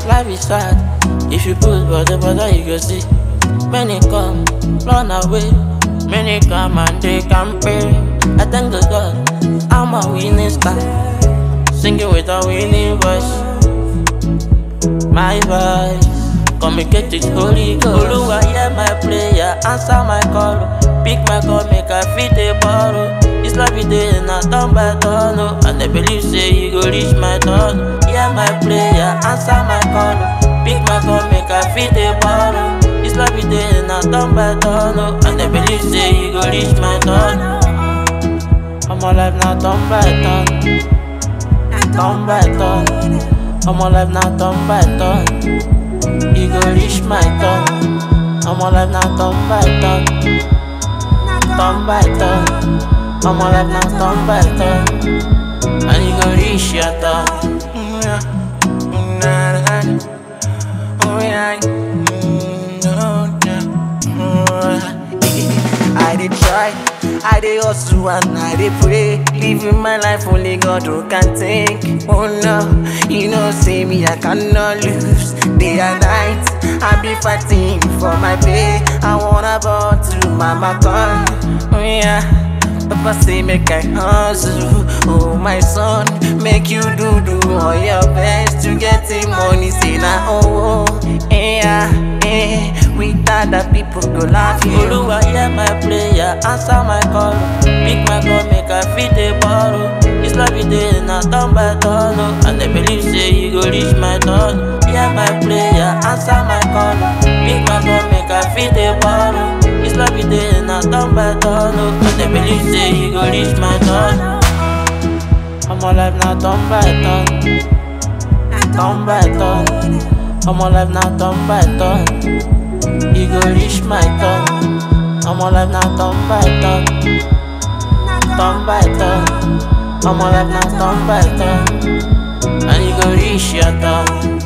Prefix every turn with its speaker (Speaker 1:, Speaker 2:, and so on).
Speaker 1: life is sad. If you put body body, you go see. Many come, run away. Many come and they can pay. I thank the God, I'm a winning star. Singing with a winning voice. My voice, communicate with Holy Ghost. Oluwa hear my prayer, answer my call. Pick my call, make I fit a borrow. This life is day na turn by turn, oh. And I believe say you go reach my turn. Hear my prayer, answer my call. Pick my call, make I fit a borrow. This life is day na turn by turn, oh. And I believe say you go reach my turn. I'm alive now, turn by turn, turn by turn. I'm alive now, turn by turn. You go reach my turn. I'm alive now, turn by turn, turn by turn. I'm alive now, turn by turn. And you go reach your turn.
Speaker 2: Mm, yeah. Mm, nah, nah. Oh, yeah. Mm, oh, yeah. Mm, yeah. I did try, I did hustle and I did pray. Living my life only God who can take. Oh no, you know, say me, I cannot lose. Day and night, I be fighting for my pay. I wanna ball to mama come. Oh yeah. Papa say make I hustle, oh my son, make you do do all your best to get the money. Say na oh, oh yeah, eh. Without that people go laugh you.
Speaker 1: Oluwa hear my prayer, answer my call. Pick my call, make I fit a borrow. This life is day na turn by turn, oh. And I believe say you go reach my turn. Hear my prayer, answer my call. Pick my call, make I fit a borrow. This life is day na turn by turn, oh. And I believe say you go reach my turn. I'm alive now, turn by turn, turn by turn. I'm alive now, turn by turn. You go reach my turn. I'm alive now, turn by turn, turn by turn. I'm alive now, turn by turn. And you go reach your turn.